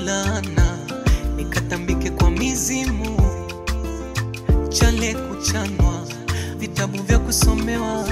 Maulana, nikatambike kwa mizimu, chale kuchanwa, vitabu vya kusomewa.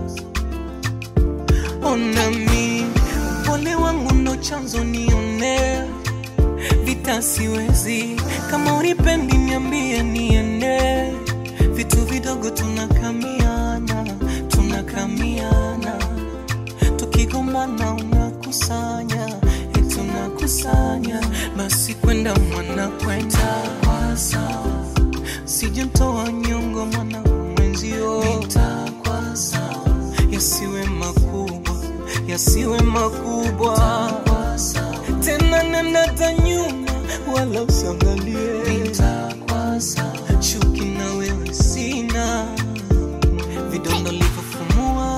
Onami, upole wangu ndo chanzo nione, vita siwezi, kama unipendi niambie niende, vitu vidogo tunakamiana, tunakamiana tukigombana unakusanya eti unakusanya basi kwenda mwana kwenda kwa sawa sijamtoa nyongo mwana mwenzio kwa sawa yasiwe makubwa yasiwe makubwa tena nenata nyuma wala usiangalie chuki na wewe sina vidonda livyofumua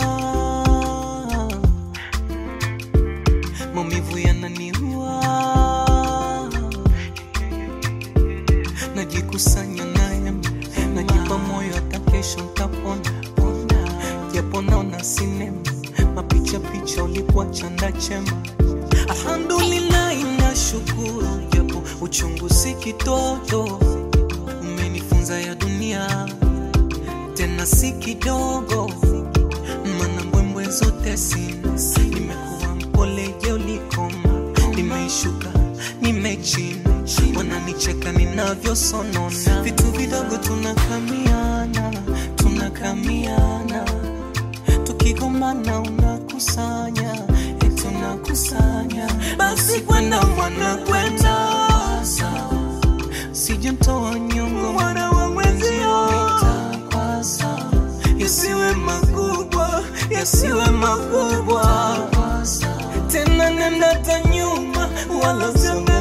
maumivu yananiua, najikusanya naye, najipa moyo, hata kesho ntapona pona, japo naona sinema mapicha picha, ulikuwa chanda chema. Alhamdulillah, nashukuru japo uchungu si kitoto, umenifunza ya dunia tena si kidogo, mana mbwembwe zote sina, nimekuwa mpole je ulikoma, nimeishuka nimechina, wananicheka ninavyosonona, vitu vidogo tunakamiana, tunakamiana, tukigombana unakusanya, eti unakusanya, basi kwenda mwana kwenda sijamtoa nyongo mwana wa mwenzio yasiwe makubwa yasiwe makubwa tena nenda ta nyuma wala usiangalie